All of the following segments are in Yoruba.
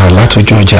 látọjú ọjà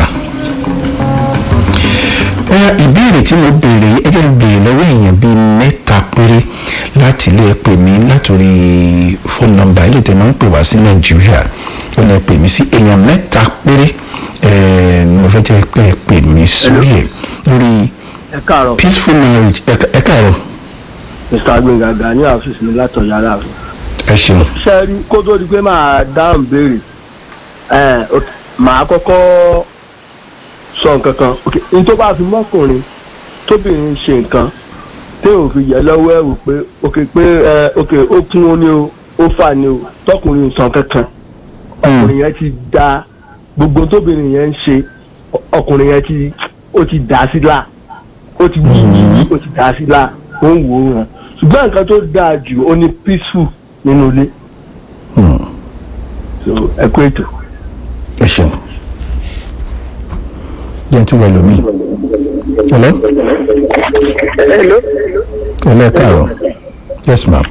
ìbéèrè tí mo béèrè ẹ jẹ́ n béèrè lọ́wọ́ èèyàn bíi mẹ́ta péré láti ilé ẹ pè mí látòrí fóònù nọ́mbà ilé tẹ máa ń pè wá sí nàìjíríà ó ní ẹ pè mí sí èèyàn mẹ́ta péré ni mo fẹ́ jẹ́ pé ẹ pè mí sórí ẹ̀ lórí ẹ káàárọ̀ peaceful marriage ẹ káàárọ̀ mr agbẹ̀ngà gani àfíìsì mi látọ̀ yàrá rẹ̀. ẹ ṣeun ṣe rí kó tó di pé máa dáhùn béèrè ẹ ok, màá kọ́kọ́ sọ nǹkan kan ok n tó bá fi mọ́kùnrin tóbìnrin ṣe nǹkan tí ò fi yẹ lọ́wọ́ ẹ̀rù pé ok pé ẹ ok ó kún ó ní o ó fà ní o tọkùnrin sàn kankan ọkùnrin yẹn ti da gbogbo tóbìnrin yẹn ń ṣe ọ- ọkùnrin yẹn ti ó ti dà sí là ó ti yí ó ti dà sí là ó ń wò ó hàn ṣùgbọ́n nǹkan tó dáa jù ó ní peaceful nínú ilé Hmm, so ẹ kú ètò. ẹ ṣeun jẹ́ tún wẹ̀ lómi hello Hello. hello ẹ káàárọ̀ yes ma'am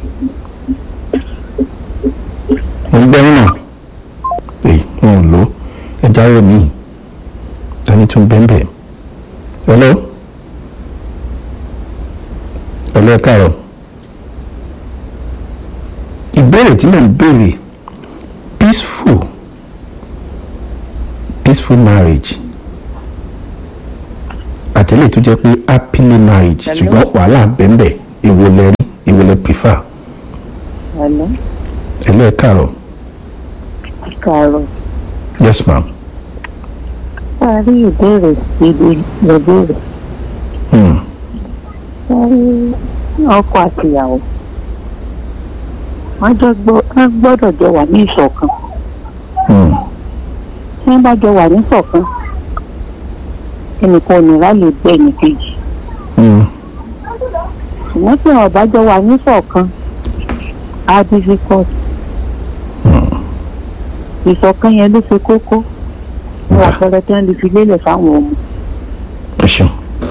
mo ń gbẹ́ nínú ẹ wọn ò lò ẹ jáwé mi tani tún bẹ́ẹ̀ bẹ́ẹ̀ hello hello ẹ káàárọ̀ ìbéèrè tí mo ń béèrè peaceful peaceful marriage àtẹ̀lé tó jẹ́ pé happily marriage Hello? ṣùgbọ́n wàhálà bẹ́ẹ̀ èwo lẹ rí èwo lẹ prefer Hello. hello ẹ káàárọ̀ Káàárọ̀. yes ma'am A rí ìbéèrè síbi ìbéèrè. hmm. A rí ọkọ àtìyàwó. Wọ́n jọ gbọ́- wọ́n gbọ́dọ̀ jọ wà ní ìṣọ̀kan. Hmm. Tí wọ́n bá jọ wà ní ìṣọ̀kan, ẹnìkan ò ní ráyè gbé ẹnìkejì. Hmm. Ṣùgbọ́n tí wọ́n bá jọ wà ní ìṣọ̀kan, á difficult. Ìṣọ̀kan yẹn ló ṣe kókó. Ní Ọ̀dà. àpẹẹrẹ tí wọ́n lè fi lélẹ̀ fáwọn ọmọ. ẹ ṣeun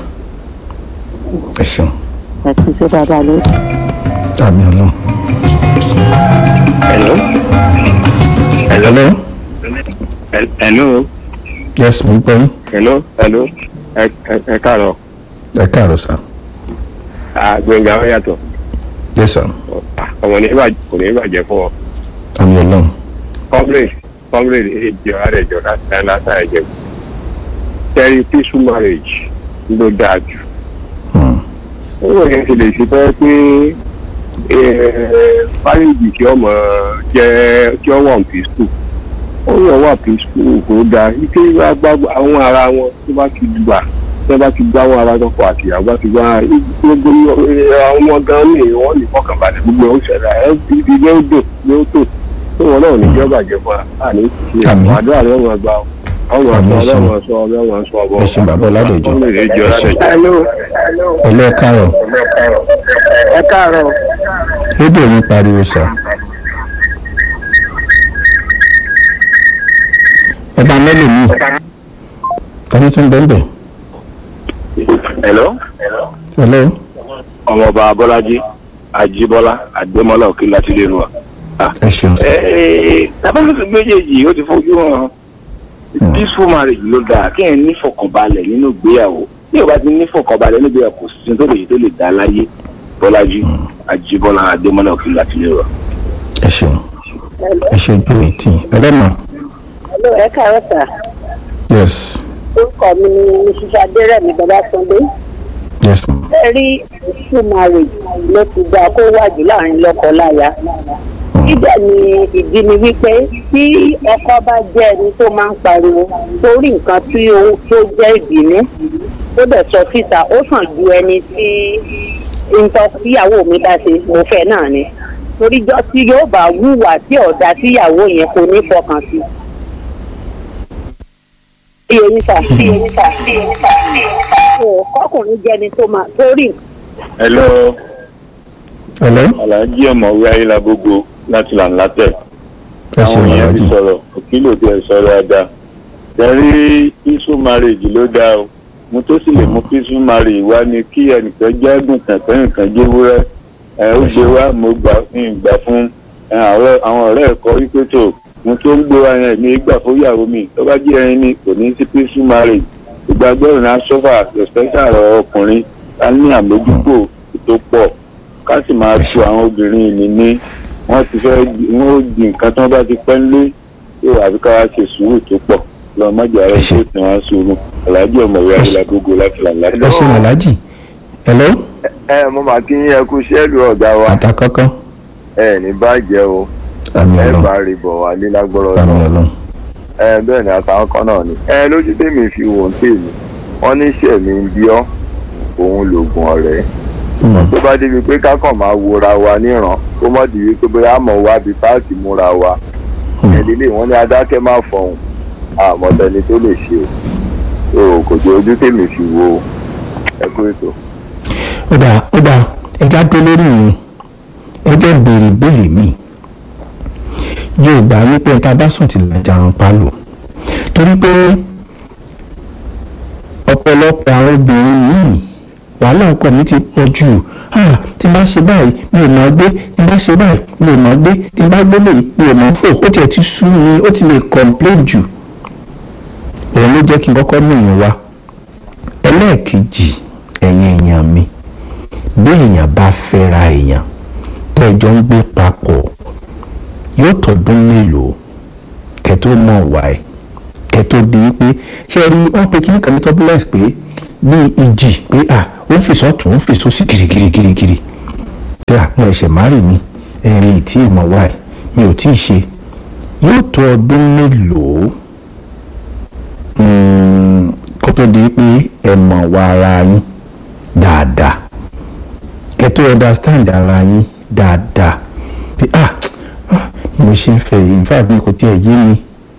ẹ ṣeun Àti ṣe dáadáa lórí. àmì ọlọ́run Hello. hello Hel- Hello. yes mo ń gbọ́ yín Hello. Hello. Ẹ ẹ- ẹ káàárọ̀. ẹ káàárọ̀ sir Àgbẹ̀ngà ó yàtọ̀. yes sir Ọmọ ní ìbàjẹ́ kò ní ìbàjẹ́ fún ọ. àmì ọlọ́run Comrade Comrade èjì ọ̀rẹ́ ìjọ láti láti ẹ̀jẹ̀. Terry peaceful marriage ló dáa jù. Hmm. Ó yẹn ti lè ṣe fẹ́ pé marriage kí ọmọ jẹ́ kí ọ wà peaceful. Ó yẹ wà peaceful kò dáa. Ike bá gbá àwọn ara wọn tó bá ti gbà tí wọ́n bá ti gbá wọn ara tọkọ àti ìyàwó bá ti gbá gbogbo àwọn ọmọ gan ní wọ́n ní fọkànbalẹ̀ gbogbo ẹ̀ ó ṣẹlẹ̀ ẹ̀ ibi ní ó dùn ní ó tò tó wọn náà ní jẹ́ bàjẹ́ fún wa àní ṣe Àmín. àdúrà rẹ̀ wọn gbà ọmọ Àmín, sọ ẹ ṣeun. ọlọ́mọ sọ ọlọ́mọ sọ ọbọ. ẹ ṣeun bàbá ọládẹjọ Ọmọ ìrẹ́jọ ẹ ṣeun Ọládẹjọ. Hello. hello ẹ káàárọ̀ Ẹ káàárọ̀. rédíò yín pariwo sir ẹ bá mẹ́lò mi tani tún bẹ́ẹ̀ bẹ́ẹ̀ Hello. hello ọmọọba Bọ́lájí Ajíbọ́lá Adémọ́lá òkè láti lè nu wa. ẹ ṣeun tábàlùkù méjèèjì ó ti fojú hàn Hmm. peaceful marriage ló dáa kí ẹ ní fọkànbalẹ̀ nínú ìgbéyàwó bí o bá ti ní fọkànbalẹ̀ nínú ìgbéyàwó kò sí tó lè tó lè dá láyé Bọ́lájí Ajíbọ́lá Adémọ́lá òkè láti lè wa. ẹ ṣeun ẹ ṣe ojú ètí ẹlẹ́mà Hello, ẹ káàárọ̀ sà. yes Orúkọ mi ni Mrs. Adérẹ̀mí Babátúndé. yes ma'am. Ẹ rí peaceful marriage ló ti gba kó wájú láàrin lọ́kọ-láya. Ibẹ̀ ni ìdí ni wípé tí ọkọ bá jẹ́ ẹni tó máa ń pariwo torí nǹkan tí ó tó jẹ́ ìbínú tó dẹ̀ sọ síta ó sàn ju ẹni tí nǹkan tíyàwó mi bá ṣe mo fẹ́ náà ni. Toríjọ́ tí yóò bá wúwà tí ọ̀dà tíyàwó yẹn kò ní fọkàn sí. Iye yín sà, iye yín sà, iye yín sà, iye yín sà. Ò kọ́kùnrin jẹ́ni tó máa torí hello hello alhaji ọmọwé ayélujábógo láti là ń látẹ ẹ ṣeun àwọn èèyàn ti aláàjì sọ̀rọ̀ òkìlò tí ẹ sọ̀rọ̀ dáadáa tẹrí peaceful marriage ló dáa o mo tó sì lè mú peaceful marriage wá ní kí ẹnìkan jẹ́gùn kẹ̀kẹ́ nìkan jẹ́wúrẹ́ ẹ ó gbé wá mo gbà ń gbà fún ẹ, àwọn àwọn ọ̀rẹ́ ẹ̀kọ́ wípé tó mo tó ń gbóra yẹn mi gbà fún ìyàwó mi tó bá jẹ́ ẹni ni kò ní sí peaceful marriage ìgbàgbọ́ ìrìn asọ́fà especially àwọn ọkùnrin ká ní àmójútó tó pọ̀ ká sì máa tu àwọn obìnrin ìní ní wọ́n ti fẹ́ wọ́n ó di nǹkan tí wọ́n bá ti pẹ́ ńlé yóò àfi ká wá ṣe sùúrù tó pọ̀ lọ́ọ́ mọ́jà rẹ̀ tó tẹ̀ wá sùúrù aláàjì ọ̀mọ̀wé ayélujágbogbo láti là láti. ẹ ṣe aláàjì hello ẹ mo máa kí yín ẹ kú sẹ́ẹ̀lù ọ̀gá wa àtàkọ́kọ́ ẹ ní bàjẹ́ o àmì ẹ ọlọ́run bá rí bọ̀ wá lílágbọ́rọ̀ àmì náà ọlọ́run ẹ bẹ́ẹ̀ ni àtàwọn kan náà ni ẹ lójú tèmi fi wò ń tèmi wọ́n ní sẹ̀mí ń bí ọ́ òun lògùn ọ̀rẹ́ Hmm. tó bá débi pé kákàn máa wora wa níran kó mọ̀ di wípé bóyá àmọ̀ wá bí páàkì múra wa Hmm. ẹ̀dílé wọn ní adákẹ́ má fọhùn àmọ̀tẹ́ni tó lè ṣe o kò jẹ́ ojú tèmi fi wo ẹ kú ètò. ó dáa ó dáa ẹja tó lórí yìí ẹjẹ béèrè béèrè mi yóò gbà wípé tá a bá sùn tí làjà ń palò torí pé ọ̀pọ̀lọpọ̀ àwọn obìnrin míì wàhálà ọkọ mi ti pọ̀ jù ah tí n bá ṣe báyìí mi ò mọ̀ gbé tí n bá ṣe báyìí mi ò mọ̀ gbé tí n bá gbé lè mi ò mọ̀ fò ó tiẹ̀ ti sú mi ó ti lè complain jù òun ló jẹ́ kí n kọ́kọ́ mú ìyẹn wá ẹlẹ́ẹ̀kejì ẹ̀yin èèyàn mi bí èèyàn bá fẹ́ra èèyàn tẹ́ ẹ jọ ń gbé papọ̀ yóò tọdún mélòó kẹ́ tó mọ̀ wá ẹ̀ kẹ́ tó di wípé ṣé ẹ rí wọ́n pe kíní kan ní turbulence pé bíi ìjì pé à ó ń fìsọ́ tún ń fìsọ́ sí kirikirikirikiri pé à mo ẹ̀ṣẹ̀ má rì ní ẹ̀rín tí ì mọ̀ wá ẹ̀ mi ò tí ì ṣe yóò tó ọdún mélòó mm, kó tó di pé ẹ mọ̀ wá ara yín dáadáa kẹ́ tó understand ara yín dáadáa pé ah ah, bí mo ṣe ń fẹ́ yìí in fact mi kò tiẹ̀ yé mi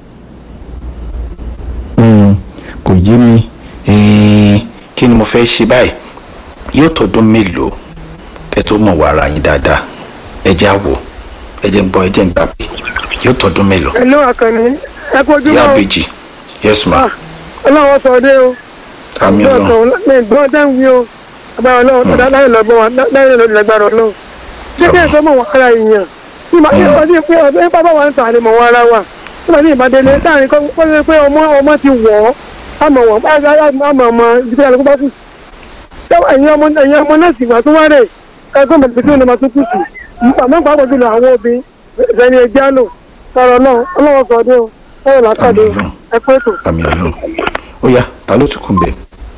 Mm, kò yé mi Eh, kí ni mo fẹ́ ṣe báyìí yóò tọdún mélòó kẹ́ tó mọ̀ wá ara yín dáadáa ẹ jẹ́ àwò ẹ jẹ́ ń gbọ́ ẹ jẹ́ ń gbà pé yóò tọdún mélòó ẹ̀lú àkànní ẹ kú ojúmọ́ ìyá o. àbèjì yes ma Ah, ọlọ́wọ́ sọ dé o àmì ọjọ́ ọlọ́run kan ní ìgbọ́n tẹ́ ń wí o agbára ọlọ́run tó láyé lọ́gbọ́n wa láyé lọ́dún lágbára ọlọ́run ṣé kí ẹ sọ mọ̀ wọ́n ara èèyàn tí màá ní ọdún pé ọdún bàbá wa ń tàn àlè mọ̀ wọ́n ara wa tí màá ní ìbádélé láàrin kọ́ kọ́ ṣe pé ọmọ ọmọ ti wọ̀ ọ́ àmọ̀ wọ́n àmọ̀ ọmọ ìdílé àlùkò bá kù sí. ṣé ẹ̀yin ọmọ ẹ̀yin ọmọ náà sì wà tó wá rẹ̀ ẹgbẹ́ mọ̀tò tí ó lè máa tó kù sí. àmọ́ pàápàá jùlọ àwọn obìnrin ìfẹ́ni ẹja lò sọ̀rọ̀ náà ọlọ́wọ́ sọ dé o sọ̀rọ̀ látàdé o Àmín. ẹ pẹ́ tó. àmì ọlọ́run ó yá ta ló tún kún bẹ́ẹ̀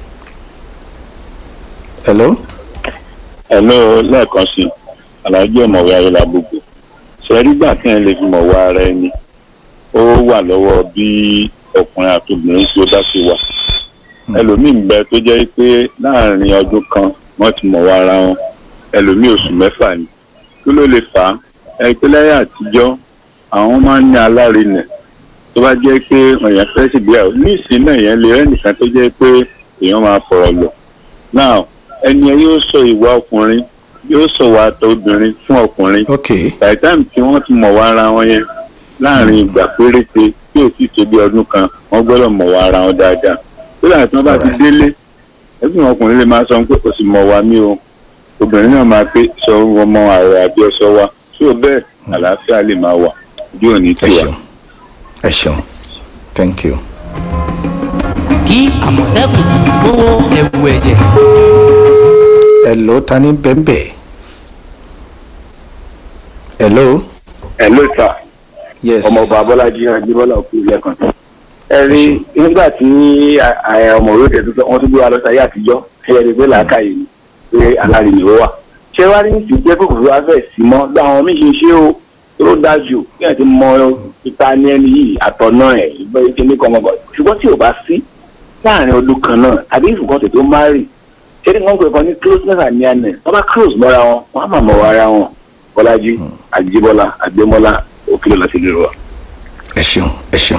hello ẹ̀lọ́ lẹ́ẹ̀kan sí aláàjì ọ̀mọ̀wé ayélujágbogbo ṣẹ́rígbà tí ẹ lè fi mọ̀ wá ara ẹni ó wà lọ́wọ́ bí ọkùnrin àti obìnrin tí ó bá ti wà ẹlòmíín bẹ tó jẹ́ pé láàrin ọdún kan wọ́n ti mọ̀ wá ara wọn ẹlòmíín oṣù mẹ́fà ni kí ló lè fà á ẹ pé lẹ́yìn àtijọ́ àwọn máa ń ní alárinà tó bá jẹ́ pé èèyàn fẹ́ ṣègbéyàwó ní ìsìn náà èèyàn lè rẹ́ nìkan tó jẹ́ pé èèyàn máa fọ̀rọ̀ lọ now ẹni ẹ yóò sọ ìwà ọkùnrin yóò sọ ìwà àtọ obìnrin fún ọkùnrin ok by the time tí wọ́n ti mọ̀ wá ara wọn yẹn láàrin ìgbà péréte tí ò sì tó bí ọdún kan wọ́n gbọ́dọ̀ mọ̀ wá ara wọn dáadáa tó dà tí wọ́n bá ti délé ẹgbẹ́ ọkùnrin lè máa sọ pé kò sì mọ̀ wá mí o obìnrin náà máa pé sọ ọmọ ààrẹ àbí ọsọ wa tí ò bẹ́ẹ̀ àlàáfíà lè máa wà ojú òní ẹ tiwa. ṣeun ẹ ṣeun thank you. kí àmọ̀tẹ́kùn gbówó ẹ̀wù ẹ̀jẹ̀. hello ta ni bẹ́ẹ̀bẹ́ hello ẹ ló sà yes ọmọọba abọ́lájí ajíbọ́lá òkú lẹ́kàn ẹ Ẹ rí ṣé. nígbà tí ọmọ òròdè tuntun wọn tún gbé wa lọ sáyé àtijọ́ ẹ yẹ pé làákàyè ni pé alárìnì ó wà ṣé wàá rí ní ti jẹ́ kòkòrò afẹ́ sí mọ́ bí àwọn míì ṣe ṣe o tó dájú kí ẹ ti mọ ipa ní ẹni yìí àtọ̀nà ẹ̀ ìgbẹ́ ìkíní kan mọ́ ṣùgbọ́n tí ò bá sí láàrin ọdún kan náà àbí ìfùkàn tètè má rì ṣé ní wọ́n pè kàn ní closeness and nearness wọ́n bá close mọ́ra wọn wọ́n á mà mọ́ ara wọn bọ́lájí àjíbọ́lá àgbémọ́lá òkèlè láti lè rọ. ẹ ṣeun ẹ ṣeun.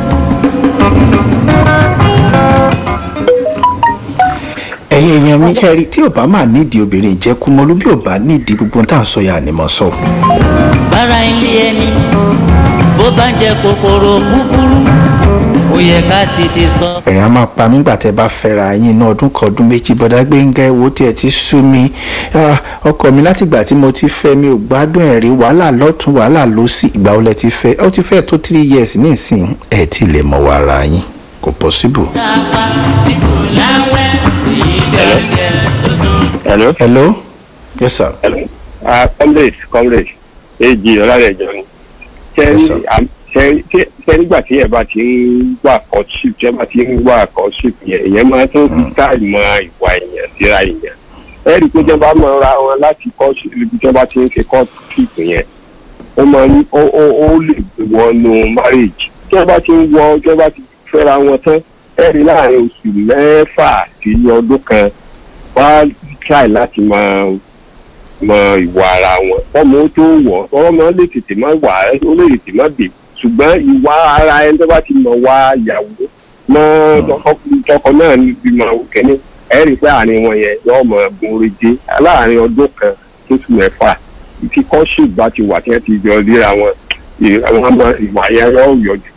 ẹ̀yin èèyàn mi ṣe rí tí ò bá máa nídìí obìnrin ìjẹkùmọ́lú bí ò bá nídìí gbogbo tá à ń sọ yà ni mo sọ. bára ilé ẹni bó bá ń jẹ kòkòrò búburú ó yẹ ká tètè sọ. ẹ̀rín á máa pa mí gbà tẹ́ bá fẹ́ra yín iná ọdún kan ọdún méjì bọ́dá gbẹ̀ngà ẹ̀wò tiẹ̀ ti sú mi Ah, ọkọ mi látìgbà tí mo ti fẹ́ mi ò gbádùn ẹ̀ rí wàhálà lọ́tún wàhálà lọ́sì ìgbà wo lẹ ti fẹ́ ó ti fẹ́ tó three years nísìnyí ẹ̀ ti lè mọ̀ wá ara yín kò possible. kápá tí kò láwẹ́ èyí jẹ́ jẹ́ tuntun. hello. hello yes sir. ah comrade comrade èjì ọlárẹ̀jọ ni Yes, sir. ṣe nígbà tí ẹ bá ti ń wà courtship tí ẹ bá ti ń wà courtship yẹn ìyẹn máa tó fi táì mọ ìwà èèyàn síra èèyàn ẹ rí i pé tí ẹ bá mọ ra wọn láti courtship ibi tí ẹ bá ti ń ṣe courtship yẹn ó máa ní ó ó ó lè wọnú marriage tí ẹ bá ti ń wọ tí ẹ bá ti fẹ́ra wọn tán ẹ rí i láàrin oṣù mẹ́fà sí ọdún kan wá try láti máa mọ ìwà ara wọn ọmọ tó wọ ọmọ lè tètè má wà á ó lè tètè má bè ṣùgbọ́n ìwà ara ẹni tó bá ti mọ̀ wá ìyàwó mọ tọkọ náà níbi mọ kẹ́ni ẹ rí i pé àárín wọn yẹn yóò mọ gúnrégé láàrin ọdún kan tó tún mẹ́fà tí kọ́ṣíp bá ti wà tí wọ́n ti jọ ríra wọn àwọn ọmọ ìwà yẹn yóò yọjú.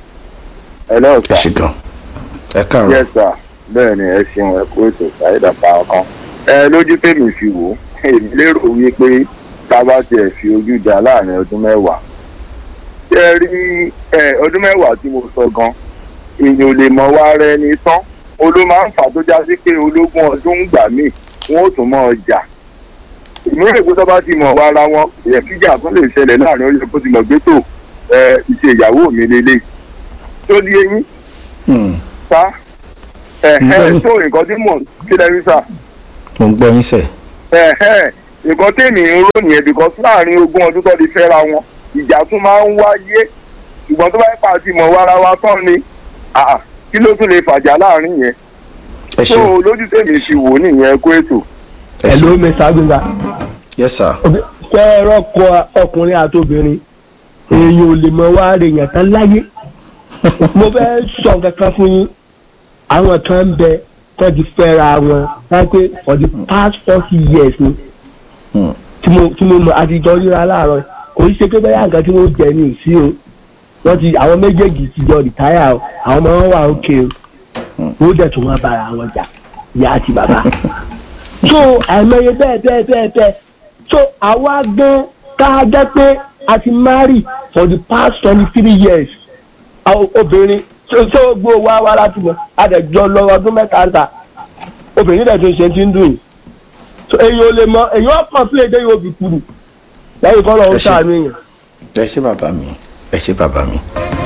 ẹ lọ́ọ̀ ẹ sà ṣe gan ẹ káàárọ̀ yes sir bẹ́ẹ̀ ni ẹ ṣeun ẹ kú ètò ṣàyẹ̀dà pa ọkàn ẹ lójú tèmi fi wò ó èmi lérò wípé tá a bá tiẹ̀ fi ojú dá láàrin ọdún mẹ́wàá ṣé ẹ rí ẹ ọdún mẹ́wàá tí mo sọ gan èèyàn ò lè mọ wá rẹ ní tán olú máa ń fà tó já sí pé ológun ọdún gbà míì wọn ò tún mọ ọjà ìmúrè pé tó bá ti mọ̀ wá ara wọn ìyẹn kíjà tó lè ṣẹlẹ̀ láàrin ọjọ́ kó ti mọ̀ gbé tó ẹ ìṣe ìyàwó mi lélẹ̀ tó di eyín Hmm, sá ẹ ẹ Bẹ́ẹ̀ni. tó nǹkan tí mò ń kílẹ̀ rí sá mo ń gbọ́ yín sẹ̀ ẹ ẹ nǹkan tèmi ń rò nìyẹn because láàrin ogún ọdún tó di fẹ́ra wọn ìjà tún máa ń wáyé ṣùgbọ́n tó bá yẹ pàtì mọ̀ wára wa tán ni àà, kí ló tún lè fàjà láàrin yẹn ẹ tó ṣe lójú tèmi ti wò nìyẹn kó ètò. ẹ ẹ ló ṣe mẹ́ta gbẹ̀ngà yes sir fẹ́ rọ́kọ ọkùnrin àti obìnrin èèyàn ò lè mọ wá rè yàn tán láyé mo fẹ́ sọ kankan fún yín àwọn kan ń bẹ tó ti fẹ́ra wọn láti for the past forty years ni Hmm. tí mo tí mo mọ àtijọ́ ríra láàárọ̀ kò í ṣe pé bẹ́ẹ̀ nǹkan tí wọ́n jẹ ní ìsí o wọ́n ti àwọn méjèèjì ti jọ rìtáyà o àwọn ọmọ wọn wà òkè o wọ́n dẹ̀ tún wọn bára wọn jà ìyá àti bàbá so àìmọye bẹ́ẹ̀ bẹ́ẹ̀ bẹ́ẹ̀ bẹ́ẹ̀ so àwa gan ká jẹ́ pé a ti marry for the past twenty three years àwọn obìnrin so so gbó wa wá láti mọ àdẹ̀jọ lọ ọdún mẹ́ta ń ta obìnrin dẹ̀ tún ṣe ti ń dùn yìí so èyí ò lè mọ èyí ò kàn sí èdè yóò fi kúrú lẹ́yìn kọ́ lọ́wọ́ Ẹ ṣé. sàánú èèyàn. ẹ ṣe bàbá mi ẹ ṣe bàbá mi.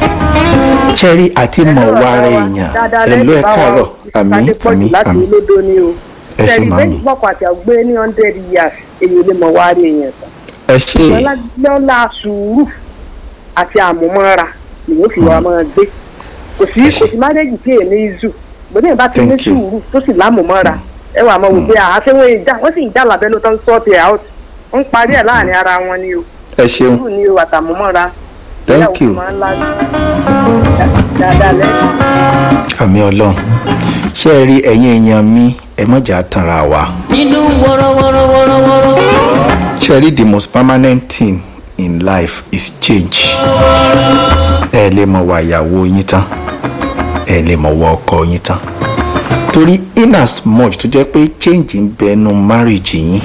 ṣẹ́rí àti mọ̀ wá rẹ̀ èèyàn ẹ̀lú ẹ̀ káàárọ̀ àmì àmì láti àmì olódó ni o ẹ ṣe tẹ̀lé màmí méjì pọ̀pọ̀ àti àgbé ní hundred years èyí lè mọ̀ wá rí èèyàn tán ẹ ṣe lọ́la sùúrù àti àmúmọ́ra ni yóò fi wá máa gbé kò sí Ẹ kò ṣé. sí márẹ́jì tí èmi ìzù bó ní ìbá ti ní Thank you. sùúrù tó sì lámùmọ́ra ẹ wà máa wò pé àṣẹ wọn ìjà wọ́n sì ń jà lábẹ́ ló tán sọ́ọ̀tì out ń parí ẹ̀ láàrin ara wọn ni o ẹ ṣeun sùúrù ni o àtàmúmọ́ra Thank ìyàwó you. máa ń lá dáadáa lẹ́yìn. àmì ọlọ́run ṣé ẹ rí ẹ̀yin èèyàn mi ẹ mọ̀jà tanra wa nínú wọ́rọ́wọ́rọ́wọ́rọ́wọ́rọ́. ṣé ẹ rí the most permanent thing in life is change ẹ lè mọ̀ wá ìyàwó yín tán ẹ lè mọ̀ wá ọkọ yín tán torí in as much tó jẹ́ pé change ń bẹnu marriage yín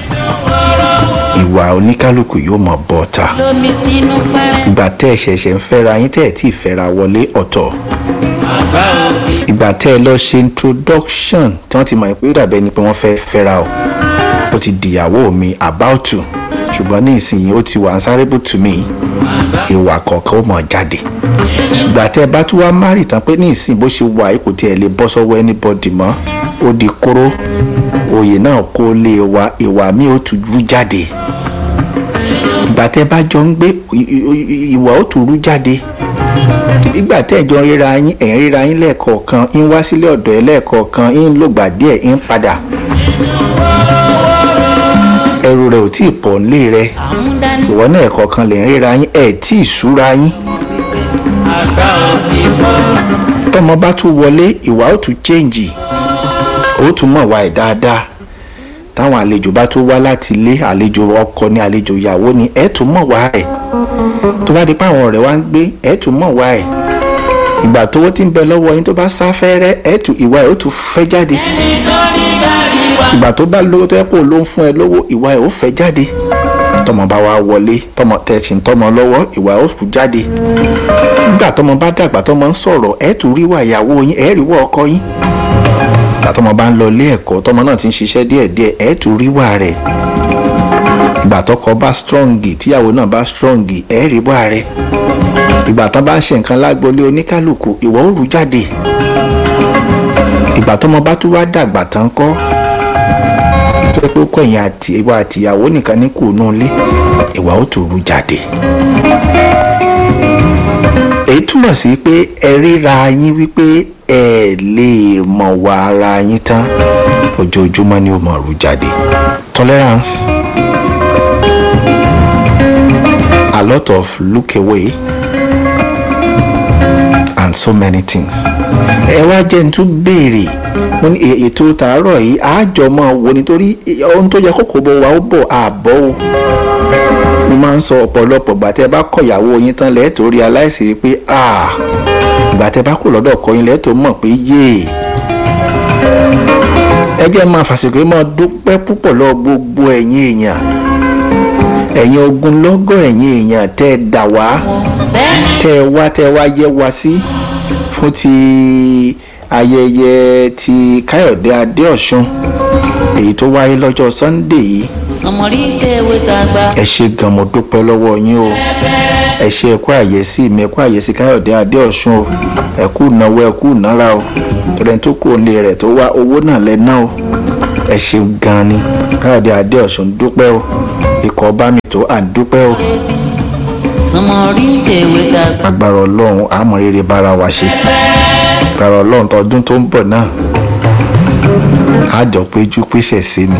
ìwà oníkálukú yóò mọ̀ bọ́ta lómi sínú pẹ́rẹ́. ìgbà tẹ́ ẹ ṣẹ̀ṣẹ̀ ń fẹ́ra yín tẹ́ ẹ tí ì fẹ́ra wọlé ọ̀tọ̀ àgbà òbí. ìgbà tẹ́ ẹ lọ ṣe introduction tí wọ́n ti mọ̀ pé ó dàbẹ́ ni pé wọ́n fẹ́ fẹ́ra o ó ti dìyàwó mi about to ṣùgbọ́n ní ìsinyìí ó ti wà answerable to me ìwà kọ̀ọ̀kan ó mọ̀ jáde ìgbà tẹ́ ẹ bá tún wá márì tán pé ní ìsìn bó ṣe wà yìí kò tiẹ̀ lè bọ́ sọ́wọ́ anybody mọ́ ó di kóró oyè náà kó lè wa ìwà mi ó tún rú jáde ìgbà tẹ́ bá jọ ń gbé i- i- i- ìwà ó tún rú jáde ìgbà tẹ́ ẹ̀jọ́ ríra yín ẹ̀ ń ríra yín lẹ́ẹ̀kọ̀ọ̀kan ń wá sílé ọ̀dọ̀ ẹ̀ lẹ́ẹ̀kọ̀ọ̀kan ń lògbà díẹ̀ ń padà ẹrù rẹ̀ ò tí ì pọ̀ nílé rẹ̀ àmúdání. ìwọ náà ẹ̀kọ̀ọ̀kan lè ń ríra yín ẹ̀ tí ì súra yín àgbà òbí bọ́. tọmọ bá tún wọlé ìwà ó tún chẹ́ǹjì ó tún mọ̀ wá ẹ̀ dáadáa táwọn àlejò bá tún wá láti ilé àlejò ọkọ ní àlejò ìyàwó ni ẹ̀ tún mọ̀ wá ẹ̀ tó bá di pé àwọn ọ̀rẹ́ wa ń gbé ẹ̀ tún mọ̀ wá ẹ̀ ìgbà tówó tí ń bẹ lọ́wọ́ yín tó bá sá fẹ́rẹ́ ẹ̀ tù ìwà ẹ̀ ó tún fẹ́ jáde nítorí bàrí wa. ìgbà tó bá lówó tó yẹ kó ló ń fún ẹ lówó ìwà ẹ̀ ó fẹ́ jáde tọmọ bá wa wọlé tọmọ tẹ̀sí ń tọmọ lọ́wọ́ ìwà ẹ̀ ó kú jáde nígbà tọmọ bá dàgbà tọmọ ń sọ̀rọ̀ ẹ̀ tún rí wà ìyàwó yín ẹ̀ rí wà ọkọ yín ìgbà tọmọ bá ń lọ ilé ẹ̀kọ́ tọmọ náà ti ń ṣiṣẹ́ díẹ̀díẹ̀ ẹ̀ tún rí wà rẹ̀ ìgbà tọkọ bá strong tíyàwó náà bá strong ẹ̀ rí wà rẹ̀ ìgbà tán bá ń ṣe nǹkan lágbolé oníkálukú ìwọ ó rú jáde ìgbà tọmọ bá tún wá dàgbà tán kọ́ tó yẹ pé ó kọ ẹ̀yìn àti ìwà àtìyàwó nìkan ní kù nù lé ìwà ó tún rú jáde èyí túmọ̀ sí pé ẹ ríra yín wípé ẹ lè mọ̀ wá ara yín tán ojoojúmọ́ ni ó mọ̀ rú jáde tolerance a lot of look away and so many things. ẹ wá jẹ́ n tún béèrè mo ní è- ètò tàárọ̀ yìí àjọ máa wo nítorí ohun tó yẹ kókò bọ̀ wá ó bọ̀ àbọ̀ o. mo máa ń sọ ọ̀pọ̀lọpọ̀ ìgbà tẹ́ bá kọ ìyàwó yín tán lẹ́ẹ̀tọ́ rí aláìsí pé ah ìgbà tẹ́ bá kò lọ́dọ̀ ọkọ yín lẹ́ẹ̀tọ́ mọ̀ pé yéè. ẹ jẹ́ máa fàṣìkò yìí máa dúpẹ́ púpọ̀ lọ gbogbo ẹ̀yin èèyàn ẹ̀yin ogunlọ́gọ̀ ẹ̀yin èèyàn tẹ́ ẹ dà wá bẹ́ẹ̀ni tẹ́ ẹ wá tẹ́ ẹ wá yẹ wá sí fún ti ayẹyẹ ti káyọ̀dé adéọ̀sùn èyí tó wáyé lọ́jọ́ sunday yìí sọmọrí tẹ̀wé tàgbà. ẹ ṣe gan mo dúpẹ́ lọ́wọ́ yín o ẹ ṣe ẹ̀kú àyẹ̀sí mi ẹ̀kú àyẹ̀sí káyọ̀dé adéọ̀sùn o ẹ̀kú ìnáwó ẹ̀kú ìnára o tọ́lẹ̀ tó kú òǹlé rẹ̀ tó wá owó náà lẹ́ná o ẹ ṣe gan ni káyọ̀dé adéọ̀sùn dúpẹ́ o ikọ̀ bá mi tó à ń dúpẹ́ o sọmọrí tẹ̀wé tàgbà. agbára ọlọ́run àmọ́ rere bára wa ṣe agbára ọlọ́run tọdún tó ń bọ̀ náà àjọ péjú pèsè sí ni.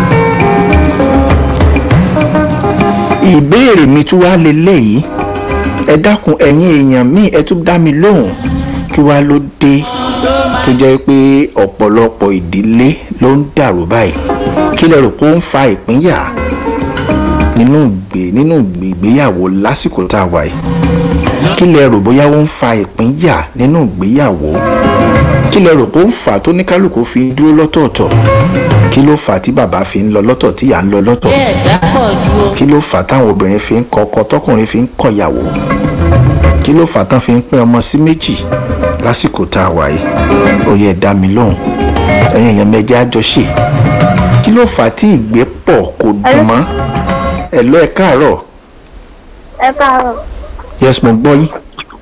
ìbéèrè mi tún wá leléyìí ẹ dákun ẹ̀yin èèyàn míì ẹ tún dá mi lóhùn kí wá ló dé tó jẹ́ pé ọ̀pọ̀lọpọ̀ ìdílé ló ń dàrú báyìí kí lẹ rò pé ó ń fa ìpínyà nínú ìgbé nínú ìgbéyàwó lásìkò tá a wà yìí kí lẹ rò bóyá ó ń fa ìpínyà nínú ìgbéyàwó kí lẹ rò pé ó ń fà á tó ní kálukú fi ń dúró lọ́tọ̀ọ̀tọ̀ kí ló fà á tí bàbá fi ń lọ lọ́tọ̀ tí ìyá ń lọ lọ́tọ̀ bẹ́ẹ̀ dápọ̀ ju o. kí ló fà á táwọn obìnrin fi ń kọ ọkọ tọkùnrin fi ń kọyàwó kí ló fà á tán fi ń pín ọmọ sí méjì lásìkò tá a wà yìí ó yẹ dá mi lóhùn ẹ̀yin èèyàn mẹ́jẹ àjọṣe kí ló fà á tí ìgbépọ̀ kò dùn mọ́ ẹ̀ lọ ẹ̀ káàárọ̀ ẹ káàárọ̀. yes mo gbọ́ yín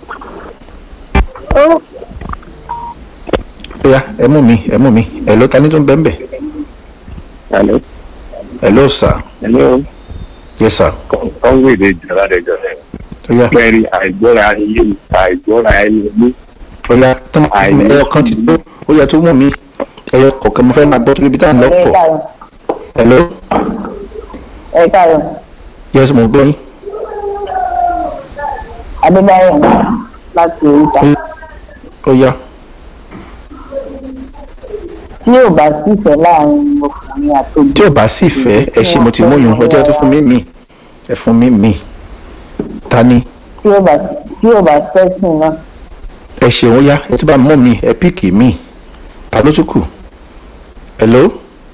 ó ó yá ẹ mú mi ẹ mú mi ẹ ló ta ní tó ń bẹ́ ń bẹ̀ Hello. ẹ ló sà Hello. yes sir Kọ́ńwéèdè ìjọba àdẹjọ́ rẹ̀. ó yá Pẹ̀lú àìgbọ́ra ilé àìgbọ́ra ẹni ní. ó yá tó máa fún mi ẹyọ kan ti tó ó yẹ tó mú mi ẹyọ kọ̀ọ̀kan mo fẹ́ máa gbọ́ torí ibi tá à ń lọ ẹ pọ̀ káàárọ̀ ẹ ló ẹ káàárọ̀ yes mo gbọ́ yín adébáyọ̀ láti oríta ó yá tí yóò bá sífẹ̀ẹ́ láàrin ọkùnrin àtòbí tí ò bá sì fẹ́ ẹ ṣe mo ti mú yun ọjọ́ tó fún mi mì ẹ fún mi mì ta ni tí yóò bá tí yóò bá fẹ́sìn náà ẹ ṣeun ó yá ẹ tún bá mú mi ẹ píìkì mi ta ló tún kù ẹ ló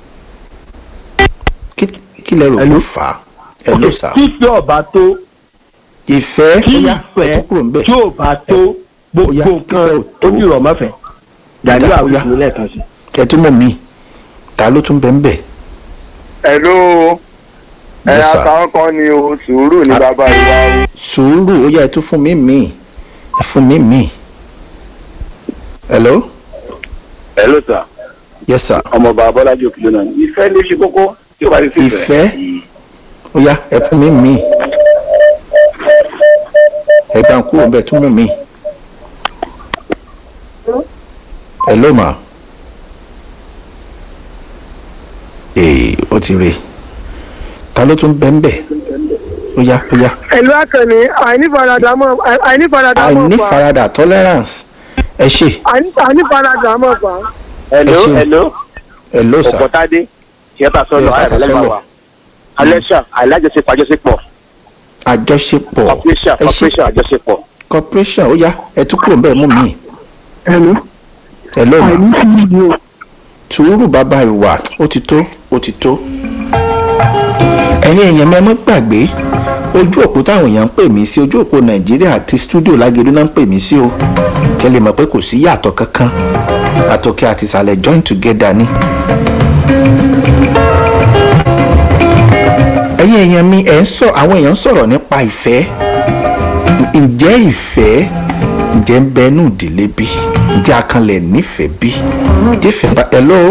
kí kí lẹ rò kó Hello? fà á ẹ ló sà tí tí ọba tó ìfẹ́ tí ó yá ẹ ìfẹ́ tún kúrò ń bẹ̀ tí ò bá tó gbogbo Ó yá, nǹkan ìfẹ́ ò tó. ó dìrọ̀ mọ́fẹ́ gàdí Ó yá, ó yá. àwùjọ lẹ́ẹ̀kan sí. ẹ tún mú mi ta ló tún bẹ̀ ń bẹ̀ Hello. ẹ Yes, sir. àtàwọn kan ni o sùúrù ní Ah. bàbá ìwà o. sùúrù ó yá ẹ tún fún mi mì ẹ fún mi mì hello Hello sir. yes sir ọmọọba abọ́lájí òkèlè náà ìfẹ́ ló ṣe kókó tí ó bá ti sí ìfẹ́ ó yá ẹ fún mi mì ẹ bá ń kúrò bẹ́ẹ̀ tún mú mi hello ma ee ó ti rè ta ló tún bẹ́ ń bẹ̀ ó yá ó yá ẹ̀lú àkànní àìnífaradà mọ̀ àìnífaradà mọ̀ pa àìnífaradà tolerance ẹ ṣe àìní- àìnífaradà mọ̀ pa. hello Ẹ ṣeun. hello hello sir ọ̀pọ̀tádé tíyẹ́tà sọ̀nù Tíyẹ́tà ayàtọ̀lẹ́gbà sọ̀nù. wa alẹ́ṣà alájọṣepọ̀ àjọṣepọ̀ àjọṣepọ̀ corporation ẹ ṣe corporation àjọṣepọ̀ corporation ó yá ẹ tún kúrò bẹ́ẹ̀ mú mi Hello. ẹ lọ́nà àìní sí ìlú o. sùúrù bàbá ìwà ó ti tó ó ti tó. ẹ̀yin èèyàn mẹ́mọ́ gbàgbé ojú òpó táwọn èèyàn ń pè mí sí ojú òpó nàìjíríà àti stúdíò lágẹ̀dú náà ń pè mí sí o kẹ́ lè mọ̀ pé kò sí yàtọ̀ kankan àtòkè àti ìsàlẹ̀ join together ni. ẹ̀yin èèyàn mi ẹ̀ ń sọ àwọn èèyàn ń sọ̀rọ̀ nípa ìfẹ́ ǹjẹ́ ìfẹ́ ǹjẹ́ ń bẹnu ìdílé bí ǹjẹ́ akanlẹ̀ nífẹ̀ẹ́ bí tífẹ̀ bá hello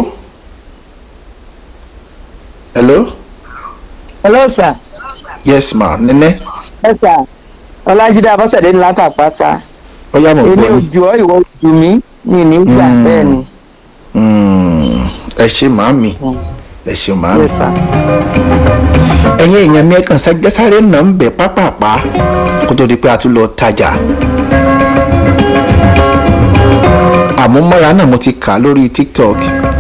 hello hello sir yes ma nene ẹ sà ọlájídé abọ́sẹ̀dé ní látàpátá ó yá mọ̀ èmi gbọ́ ò jù ọ́ ìwọ ò jù mí mi ní gbà Mm. bẹ́ẹ̀ ni Mm, ẹ ṣe màámi ẹ ṣe màámi yes sir. ẹ̀yin èèyàn mi ẹ̀kan sáré nà ń bẹ̀ pápápá kó tó di pé a tún lọ tajà àmúmọ́ra náà mo ti kà á lórí tiktok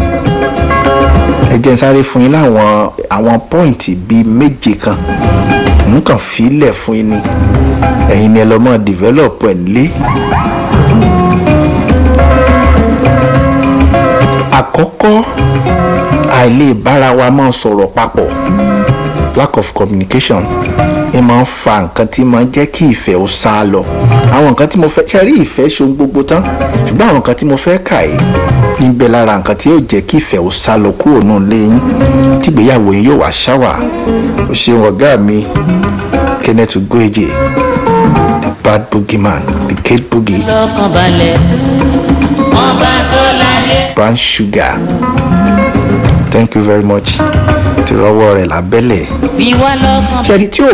ẹ jẹ́ n sáré fún yín láwọn àwọn pọ́ìntì bíi méje kan nǹkan fílẹ̀ fún yín ni ẹ̀yin ni ẹ lọ́ mọ́ develop ẹ̀ nílé. àkọ́kọ́ àìlè bára wa máa sọ̀rọ̀ papọ̀ lack of communication ẹ máa ń fa nǹkan tí máa ń jẹ́ kí ìfẹ́ ó sá lọ àwọn nǹkan tí mo fẹ́ ṣe rí ìfẹ́ ṣohun gbogbo tán ṣùgbọ́n àwọn nǹkan tí mo fẹ́ kà yìí níbẹ̀ lára nǹkan tí yóò jẹ́ kí ìfẹ́ ó sá lọ kúrò náà léyìn tí ìgbéyàwó yín yóò wá ṣáwà ó ṣeun ọ̀gá mi kenneth ugoeje the bad boogeyman the kid boogie lọ́kàn balẹ̀ ọba tó láyé. brown sugar thank you very much ti rọwọ́ rẹ̀ lábẹ́lẹ̀ fi wá lọ́kàn ṣẹ́ni tí ò